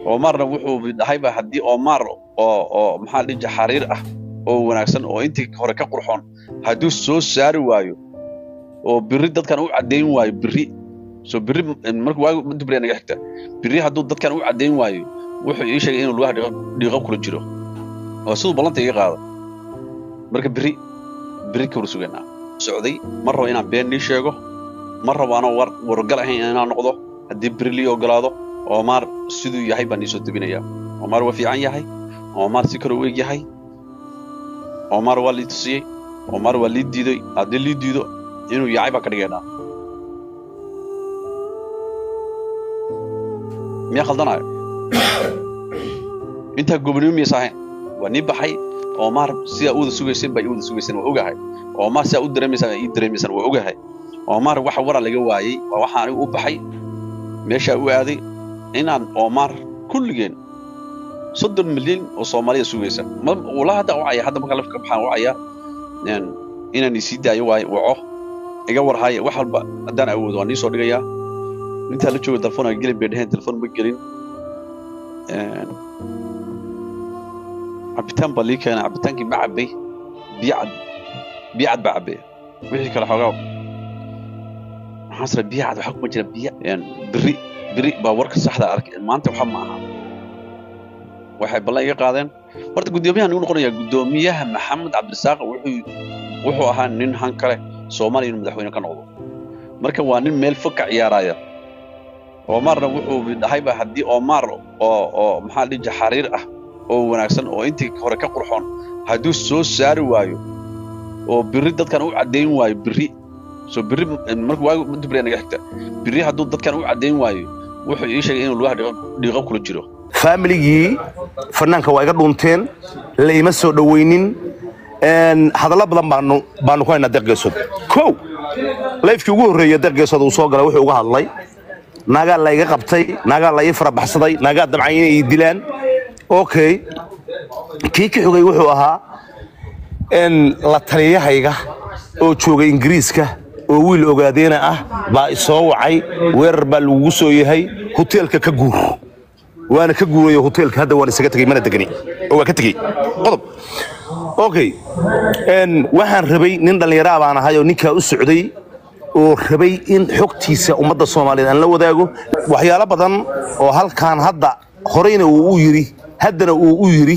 omarna wuxuu dhahayba haddii omar oo oo maxaa dhija xariir ah oo wanaagsan oo intii hore ka qurxoon hadduu soo saari waayo oo biri dadkan u caddayn waayo biri soo biri marka waagu dubriya naga xigta biri hadduu dadkan u caddayn waayo wuxuu ii sheegay inuu lugaha dhiiqo kula jiro oo siduu ballanta iga qaado marka biri biri kawar sugaynaa socday ma rabo inaan been nii sheego ma rabo anoo war wargal ahayn inaan noqdo haddii biri lii ogolaado omar siduu yahay baan iisoo tebinayaa omar waa fiican yahay omar si kale u eg yahay omar waa lii tusiyey omar waa lii diiday haddii lii diido inuu yahay baan ka dhigaynaa miyaa khaldanayo intaa gobonimo miyaysa ahayn waa nii baxay omar sidaa u wada sugayseen baa ii wada sugayseen waa ogahay omar sidaa u dareemaysaan baa ii dareemaysaan waa ogahay omar waxa wara laga waayey waa waxaa anigu u baxay meeshaa u aaday inaan omar kulligeen soddon milyan oo soomaaliya sugaysa wala hadda wacaya hadda markaa lafka baxaan wacaya inaan isii daayo waayo waco iga warhaya wax walba haddaan awoodo waan iisoo dhigayaa intaa la jooga telefoon aan gelin bay dheheen telefoon ma gelin cabitaan baa lii keenay cabitaankii ma cabbay biyo cad biyo cad baa cabbay wixii kale xoogaa waxaan sira biyo cad waxaa kuma jira biyo biri biri baa warka saxda arkay maanta waxa ma aha waxay ballan iga qaadeen horta guddoomiyahan igu noqonayaa guddoomiyaha maxamed cabdirasaaq wuxuu wuxuu ahaa nin han kale soomaaliya inuu madaxweyne ka noqdo marka waa nin meel fog ka ciyaaraya omarna wuxuu dhahayba haddii omar oo oo maxaa dhija xariir ah oo wanaagsan oo intii hore ka qurxoon hadduu soo saari waayo oo biri dadkan u caddayn waayo biri soo biri marka waagu dubriya naga xigta biri hadduu dadkan u caddayn waayo wuxuu ii sheegay inuu lugaha dhiiqo kula jiro faamiligii fanaanka waa iga dhunteen la ima soo dhowaynin hadallo badan baanu baanu ku haynaa deeqgeesood kow layfkii ugu horreeya deeqgeesood uu soo galay wuxuu uga hadlay naagaa la iga qabtay naagaa la ii farabaxsaday naagaa dabcan inay ii dilaan okay kii ka xogay wuxuu ahaa la taliyahayga oo jooga ingiriiska oo wiil ogaadeena ah baa isoo wacay weerar baa lagugu soo yahay hoteelka ka guur waana ka guurayo hoteelka hadda waan isaga tegey mana degani oo waa ka tegey qodob okay waxaan rabay nin dhallinyaraa baan ahay oo ninkaa u socday oo rabay in xogtiisa ummadda soomaaliyeed aan la wadaago waxyaalo badan oo halkan hadda horeyna uu u yidhi haddana uu u yidhi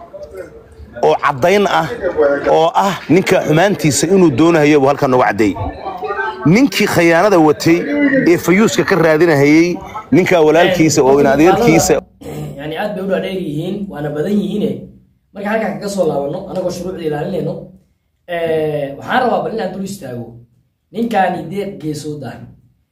oo caddayn ah oo ah ninka xumaantiisa inuu doonahayo buu halkan nooga caddeeyey ninkii khayaanada watay ee fayuuska ka raadinahayey ninkaa walaalkiisa oo inadeerkiisa yani aad bay u dhaadheer yihiin waana badan yihiine marka halkaan kaga soo laabano anagoo shuruucda ilaalinayno waxaan rabaa bal inaan dul istaago ninkaani deeq geesood ah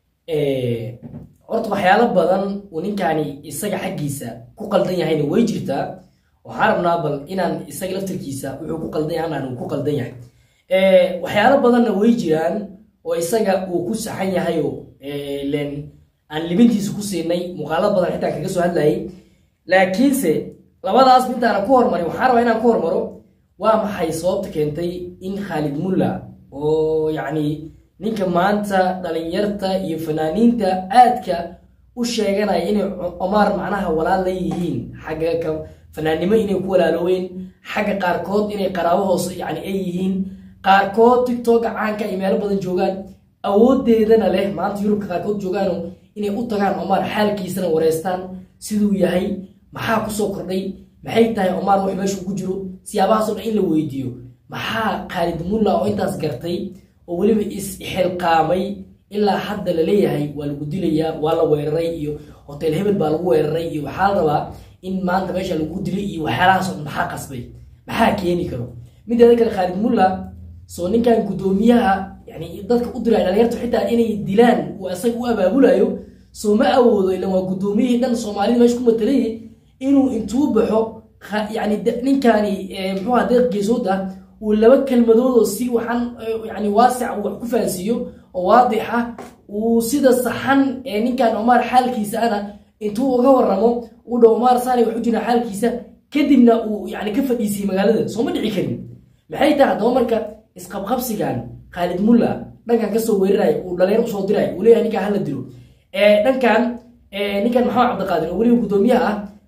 horta waxyaalo badan uu ninkaani isaga xaggiisa ku qaldan yahayna way jirtaa waxaan rabnaa bal inaan isaga laftirkiisa wuxuu ku qaldan yahay anaan uu ku qaldan yahay waxyaalo badanna way jiraan oo isaga uu ku saxan yahay oo len aan libintiisa ku siinay muuqaalad badan xitaa kaga soo hadlayay laakiinse labadaas middaana ku hormarin waxaan rabaa inaan ku hormaro waa maxay sababta keentay in khaalid mulla oo yacni ninka maanta dhalinyarta iyo fanaaniinta aadka u sheeganaya inay omar macnaha walaal la yihiin xagga ka fanaannimo inay ku walaalooween xagga qaarkood inay qaraabo hoose yani ay yihiin qaarkood tictoka caanka ay meelo badan joogaan awoodeedana leh maanta yurubka qaarkood joogaano inay u tagaan omar xaalkiisana wareystaan siduu yahay maxaa kusoo kordhay maxay tahay omar wax meesha ugu jiro siyaabahaasoo dhan in la weydiiyo maxaa khaalid mulla oo intaas gartay oo weliba is-xilqaamay ilaa hadda la leeyahay waa lagu dilayaa waa la weeraray iyo hotel hebel baa lagu weeraray iyo waxaa la rabaa in maanta meesha lagu dilay iyo waxyaalahaasoo dhan maxaa qasbay maxaa keeni karo mideeda kale khaalid mulla soo ninkan guddoomiyaha yani dadka u diraya dhalinyarta xitaa inay dilaan uu isaga u abaabulayo soo ma awoodo ilan waa guddoomiyihii dhan soomaalida meesha ku matalayay inuu intuu baxo yani ninkaani muxuuha deeq geesood ah uu laba kelmadood oo si waxaan yani waasic uu wax ku fahansiiyo oo waadix ah uu sida saxan ee ninkan omar xaalkiisa ana intuu uga waramo uu dhow omar saani wax u jira xaalkiisa kadibna uu yani ka fadhiisiyey magaalada soo ma dhici karin maxay tahay haddaba marka isqabqabsigan khaalid mulla dhankan kasoo weeraraya uu dhalinyar usoo diraya uu leeyahay ninkaan hala dilo dhankan ninkan maxamed cabdiqaadir oo weliba guddoomiyaha ah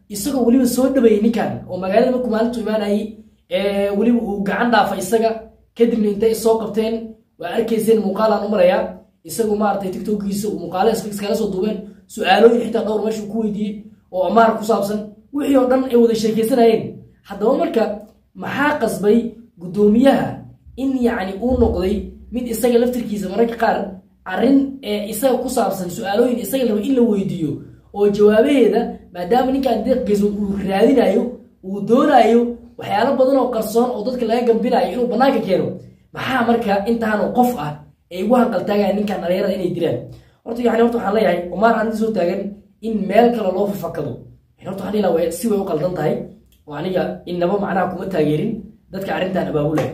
isagoo weliba soo dhaweeyey ninkan oo magaalada markuu maalintu imaanayay weliba uu gacan dhaafa isaga kadibna intay soo qabteen waa arkayseen muuqaalaan u marayaa isagu maaragtay tiktokiisa muuqaale iskala soo duubeen su-aalooyin xitaa dhowr meesha uu ku weydiiyey oo amaar ku saabsan wixii oo dhan ay wada sheekaysanayeen haddaba marka maxaa qasbay guddoomiyaha in yacni uu noqday mid isaga laftirkiisa mararka qaar arrin ee isaga ku saabsan su-aalooyin isaga la raba in la weydiiyo oo jawaabaheeda maadaama ninkaan deeq geesood uu raadinayo uu doonayo waxyaalo badan oo qarsoon oo dadka laga gambinayo inuu bannaanka keeno maxaa marka intaanoo qof ah ay ugu hanqaltaagayaan ninkan dhalinyarada inay dilaan horta yani horta waxaan leeyahay omaar arrinta soo taagan in meel kale loo fafakado horta waxaan dhihi lahaa si way u qaldan tahay oo aniga inaba macnaha kuma taageerin dadka arrintan abaabulaya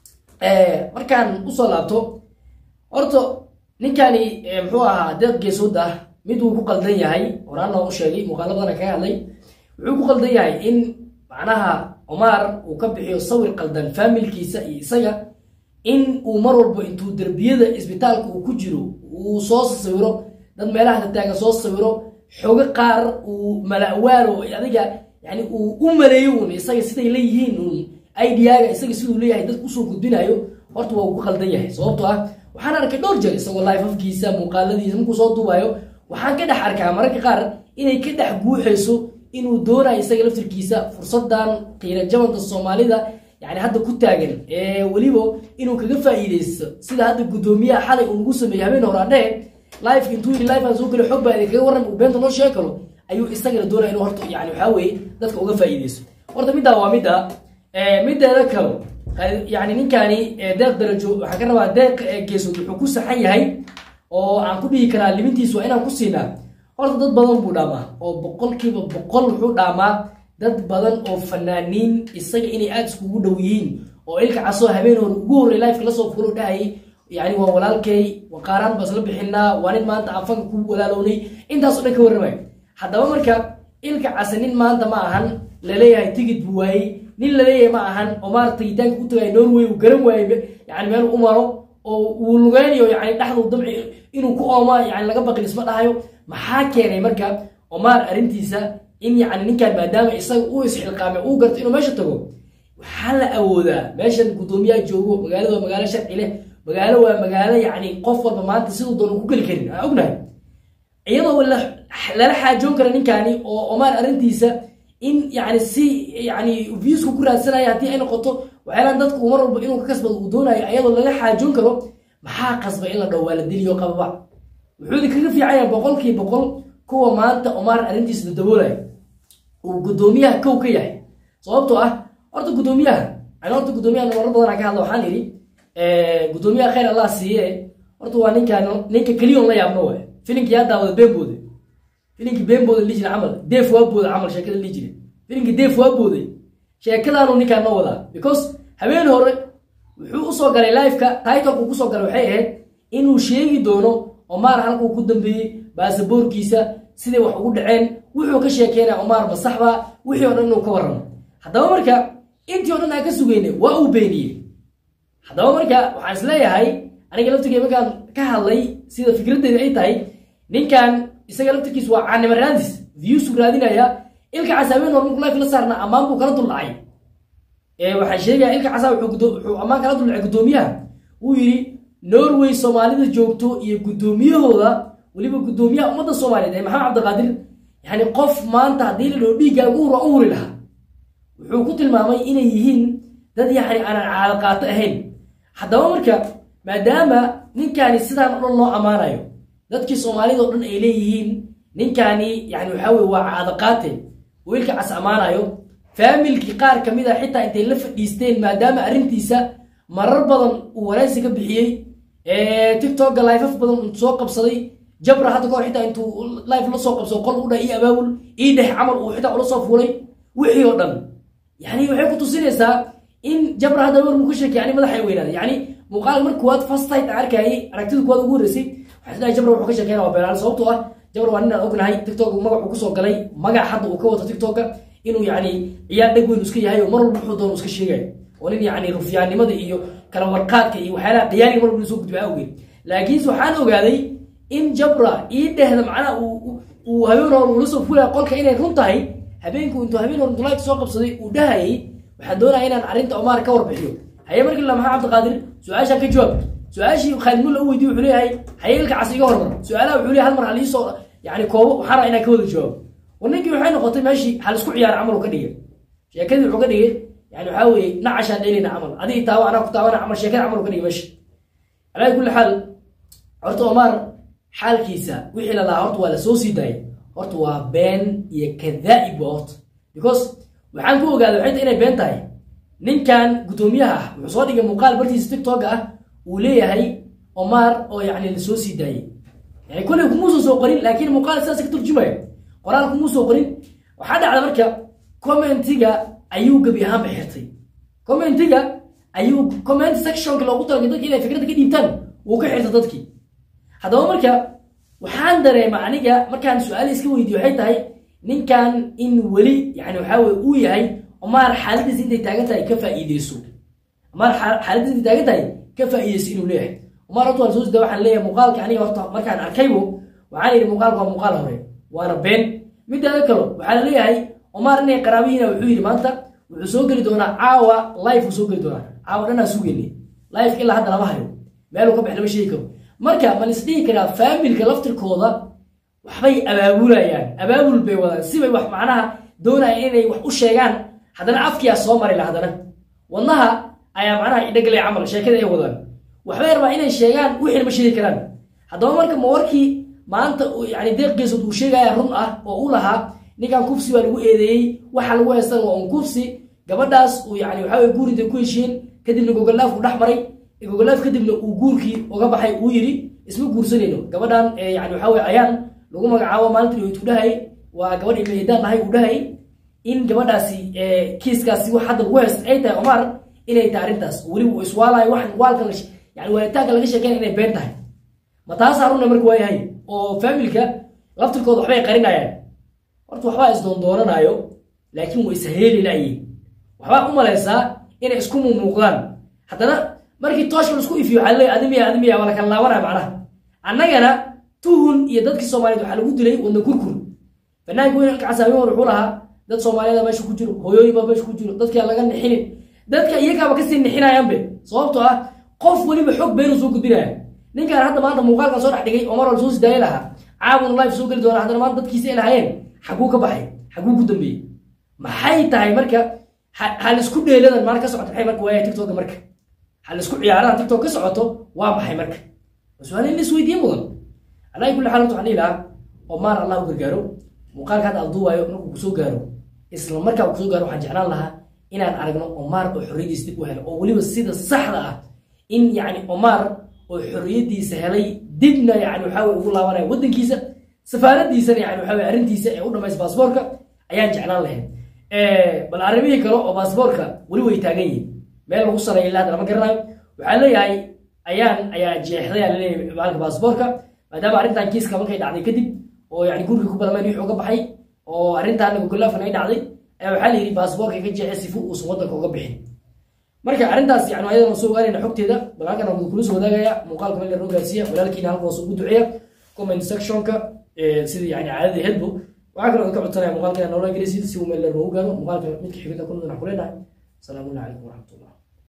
markaan usoo laabto horta ninkani muxuu ahaa deeq geesood ah mid uu ku qaldan yahay horaan loogu sheegay muuqaalo badan kaga hadlay wuxuu ku qaldan yahay in macnaha omaar uu ka bixiyo sawir qaldan faamilkiisa iyo isaga in uu mar walba intuu derbiyada isbitaalka uu ku jiro uu soo sawiro dad meelaha tataagan soo sawiro xogo qaar uu mala'waalo adiga yani uu u maleeyo un isaga siday leeyihiin un idaaga isaga siduu leeyahay dad usoo gudbinayo horta waa uu ku qaldan yahay sababtoo ah waxaan arkay dhowr jeer isagoo life afkiisa muuqaaladiisa markuu soo duubayo waxaan ka dhex arkaa mararka qaar inay ka dhex guuxayso inuu doonayo isaga laftirkiisa fursadan qiira jabanta soomaalida yani hadda ku taagan ee weliba inuu kaga faa'iideysto sida hadda guddoomiyaha xalay uu nagu sameeyey habeen hore adhehe life intuu yidhi life aan soo geli xog baa idinkaga warram uu beenta noo sheegi karo ayuu isagana doonaya inuu horta yani waxaa weeye dadka uga faa'iideysto horta middaa waa midda mideeda kale yani ninkani deeq darajo waxaan ka rabaa deeq geesood wuxuu ku saxan yahay oo aan ku dhihi karaa limintiis waa inaan ku siinaa horta dad badan buu dhaamaa oo boqolkiiba boqol wuxuu dhaamaa dad badan oo fanaaniin isaga inay aada iskugu dhow yihiin oo ilka casoo habeen hore ugu horrey lifeka lasoo fulo dhahayay yani waa walaalkay waqaaraan baa isla bixinaa waa nin maanta aan fanka ku walaalownay intaasoo dhan ka warramay haddaba marka ilka case nin maanta ma ahan laleeyahay tigid buu waayey nin laleeyahay ma ahan oo maarata tagitaanka u tagay norway uu garan waayey yani meel u maro oo uu lugeynayo yani dhexdu dabci inuu ku ooma yani laga baqin isma dhahayo maxaa keenay marka omaar arrintiisa in yani ninkan maadaama isaga uu isxilqaamay uu garto inuu meesha tago waxaa la awoodaa meeshan guddoomiyaha joogo magaalada waa magaalo sharci leh magaalo waa magaalo yani qof walba maanta siduu doona ku geli karin aan ognahay iyadoo lala xaajoon kara ninkani oo omaar arrintiisa in yani si yani viewsku ku raadsanaya haddii ay noqoto waxyaalaan dadka uu mar walba inuu ka kasbado uu doonayo ayadoo lala xaajoon karo maxaa qasba in la dhaho waa la diliyo qababa wuxuu kaga fiicanya boqolkii boqol kuwa maanta omaar arrintiisa dadaboolaya uu guddoomiyaha kow ka yahay sababtoo ah horta guddoomiyaha ani horta guddoomiyaha marar badan ka hadla waxaan idhi guddoomiyaha khayr allah siiye horta waa ninkaan ninka keliyoon la yaabno waay filinkii yaa daawada been boode filinkii been booda li jira camal deef waa booda camal sheekada li jira filinkii deef waa booday sheekadaanu ninkaan noo wadaa because habeen hore wuxuu usoo galay lifeka titlku kusoo galay waxay ahayd inuu sheegi doono omaar halkuu ku dambeeyey baasaboorkiisa siday wax ugu dhaceen wuxuu ka sheekeynaya omaar masaxba wixii o dhan inuu ka warramo haddaba marka intii o dhan aan ka sugeynay waa uu beeniyey haddaba marka waxaan isleeyahay aniga laftigee markaan ka hadlay sida fikraddeeda ay tahay ninkan isaga laftirkiis waa caanimo raadis viewsu raadinaya ilka casaabeen hor markuu life la saarna ammaan buu kala duldhacay waxaan sheegaya ilka casaa wuxuu ammaan kala duldhacay guddoomiyaha wuu yidhi norway soomaalida joogto iyo guddoomiyahooda weliba guddoomiyaha ummadda soomaaliyeed ee maxamed cabdiqaadir yani qof maanta haddii la dhao dhiiggaa ugu hur u huri lahaa wuxuu ku tilmaamay inay yihiin dad yani aanan caado qaato ahayn haddaba marka maadaama ninkani sidaan o dhan loo ammaanayo dadkii soomaalida o dhan ay leeyihiin ninkani yani waxaa weye waa caado qaate oo ilka cas ammaanayo faamilkii qaar ka mid a xitaa intay la fadhiisteen maadaama arrintiisa marar badan uu waraysi ka bixiyey tiktoka lifeaf badan uu soo qabsaday jabra hadda kahor xitaa intuu life la soo qabsado qol u dhah ii abaabul ii dhex camal uu xitaa ula soo fuulay wixii oo dhan yani waxay ku tusinaysaa in jabra hadda war muu ka sheekay yani madaxa weynaaday yani muuqaal mar kuwaad first sight aan arkayay aragtida kuwaad ugu horreysay waxaa isleeyahay jabra wuxuu ka sheekeyna waa beenaale sababtoo ah jabra waa nin aan ognahay tiktok magac uu kusoo galay magac hadda uu ka wato tiktoka inuu yani ciyaar dheg weyn iska yahay oo mar walba wuxuu doono iska sheegayo oo nin yani rufyaannimada iyo kala warqaadka iyo waxyaalaha khiyaaniga mar walba soo gudbaa awgeed laakiinse waxaan ogaaday in jabra ii dhehda macnaha uu habeen hore uu la soo fulaya qolka inay run tahay habeenku intuu habeen hor intuu live soo qabsaday uu dhahayay waxaan doonaya inaan arrinta omar ka warbixiyo haye markii la maxaa cabdiqaadir su-aashaan ka jawaab su-aashii khaalid mulla u weydiye wuxuu leeyahay haye ilka cas iga hormar su-aalaha wuxuu leeyahay hal mar haliisoo yani koobo waxaan rabaa inaan ka wada jawaabo war ninkii waxay noqotay meeshii hal isku ciyaar camal uu ka dhigay sheekadii wuxuu ka dhigay yani waxaa weeye nacashaan dheelina camal adiga taawa anaa ku taawana camal sheekada camal uu ka dhigay meesha alaa kulli xaal horta omar xaalkiisa wixii la lahaa horta waa la soo sii daayay horta waa been iyo kadaa'ib waa horta because waxaan ku ogaaday waxay tahay inay been tahay ninkan guddoomiyaha ah wuxuu soo dhigay muuqaal bartiisa tiktok ah uu leeyahay omar oo yacni la soo sii daayay yani kolley kumuusan soo qorin laakiin muuqaal sidaas ka turjumaya qoraal kumuu soo qorin waxaa dhacda marka commentiga ayuu gebi ahaanba xirtay commentiga ayuu comment sectionka loogu talagalay dadki inay fikradda ka dhiibtaan wuu ka xirtay dadkii haddaba marka waxaan dareema aniga markaan su-aali iska weydiiyo waxay tahay ninkan in weli yani waxaa weye uu yahay omar xaaladiisa intay taagan tahay ka faa'iideyso omar xaaladiisa intay taagan tahay ka faa'iideyso inuu leeyahay omar horta waan soo sida waxaan leeyahay muuqaalka aniga horta markaan arkaybo waxaan yidhi muuqaalka waa muuqaal hore waana been midaada kalo waxaa la leeyahay omar inay qaraabihiina wuxuu yidhi maanta wuxuu soo geli doonaa caawa life uu soo geli doonaa caawa dhanaa sugeyne life ilaa hadda lama hayo meeluu ka bax lama sheegi karo marka ma lisdhihi karaa faamilka laftirkooda waxbay abaabulayaan abaabul bay wadaan sibay wax macnaha doonaya inay wax u sheegaan haddana afkiyaa soo marayla haddana wadnaha ayaa macnaha idhagalay camal sheekada ay wadaan waxbay rabaa inay sheegaan wixina ma sheegi karaan haddaba marka ma warkii maanta yani deeq geesood uu sheegaya run ah oo u lahaa ninkan kufsi baa lagu eedeeyey waxa lagu haystan waa un kufsi gabadhaas uu yani waxaa weye guurintay ku heshiin kadibna gogolaaf uu dhex maray gogolaaf kadibna uu guurkii uga baxay uu yidhi isma guursanayno gabadhan yani waxaa weye ayaan lagu magacaabo maalintii uu dhahay waa gabadh imeedaan ahay uu dhahay in gabadhaasi kiiskaasi wax hadda lagu haysta ay tahay omar inay tahay arrintaas weliba uu iswaalayo wax waalkan yani waaritaanka laga sheekeyn inay been tahay ma taasaa runna marka waayahay oo faamilka laftirkooda waxbay qarinayaan horta waxbaa isdoondoonanayo laakiin way ishareeli layiin waxbaa u malaysaa inay isku mumuuqdaan haddana markii tooshka la isku ifiyo waxaa leeyahay adimiya adimiya waa la kala laabanaya macnaha annagana tuhun iyo dadkii soomaaliyeed waxaa lagu dilay wadna kurkur fanaanka weyn alkacasaami war wuxuu lahaa dad soomaaliyeeda meesha ku jiro hooyooyin baa meesha ku jiro dadkaa laga nixinin dadka iyagaaba kasii nixinayaanbe sababtoo ah qof weliba xog beenu soo gudbinaya ninkaan hadda maanta muuqaalkan soo dhex dhigay omar wal soo sidaaya lahaa caawun life soo geli doona haddana maanta dadkiisa ay lahaayeen xaguu ka baxay xaguu ku dambeeyey maxay tahay marka hal isku dheeladan maal ka socoto maxay marka waaya tiktoka marka hal isku ciyaaradan tiktok ka socoto waa maxay marka su-aal in la isweydiiye mudan alaa kulli xaal waxaan dhihi lahaa omar allah u gargaaro muuqaalka hadda aduuwaayo markuu kusoo gaaro isla markaa uu kusoo gaaro waxaan jeclaan lahaa inaan aragno omar oo xorriyadiisa dib u helo oo weliba sida saxda ah in yacni omar oo xorriyadiisa helay dibna yani waxaa weye ugu laabanaya waddankiisa safaaradiisana yani waxaa weye arrintiisa ee u dhamaysa baasboorka ayaan jeclaan lahayn bal arrimihii kale oo baasboorka weli way taagan yihin meel lagu sareeya ilaa hadda lama garanayo waxaa leeyahay ayaan ayaa jeexday aa laleeyahay maalka baasboorka maadaama arrintan kiiska markay dhacday kadib oo yani guriga ku balamayn wixii uga baxay oo arrintaana gogolaafan ay dhacday ayaa waxaa la yidhi baasboorka ka jeexay sifu uusan waddanka uga bixin marka arrintaas yani ayadana soo ogaanayna xogteeda bal halkan waan kula soo wadaagaya muuqaalka meel loo gaarsiiya walaalkiina halka hoos ugu duceeya comment sectionka sida yani caadada hedbo waxaa kaloo ka codsanaya muuqaalka noola gelisiid si uu meel noogu gaaro muuqaalka midka xigada kunadana ku leenahay asalaamu calaykum waraxmatullah